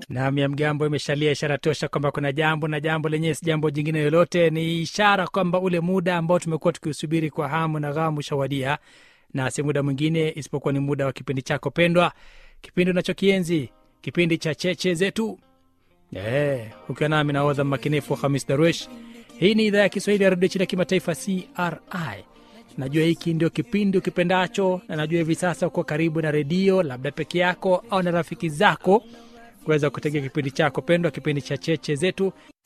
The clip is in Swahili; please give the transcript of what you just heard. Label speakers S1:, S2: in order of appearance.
S1: Naam, ya mgambo imeshalia, ishara tosha kwamba kuna jambo, na jambo lenyewe si jambo jingine lolote, ni ishara kwamba ule muda ambao tumekuwa tukiusubiri kwa hamu na ghamu ushawadia, na si muda mwingine isipokuwa ni muda wa kipindi chako pendwa, kipindi unachokienzi, kipindi cha cheche zetu. Eh, ukiwa nami nahodha mmakinifu Hamis Darwesh. Hii ni idhaa ya Kiswahili ya redio chini ya kimataifa CRI. Najua hiki ndio kipindi ukipendacho, na najua hivi sasa uko karibu na redio, labda peke yako au na rafiki zako, kuweza kutegea kipindi chako pendwa, kipindi cha cheche zetu.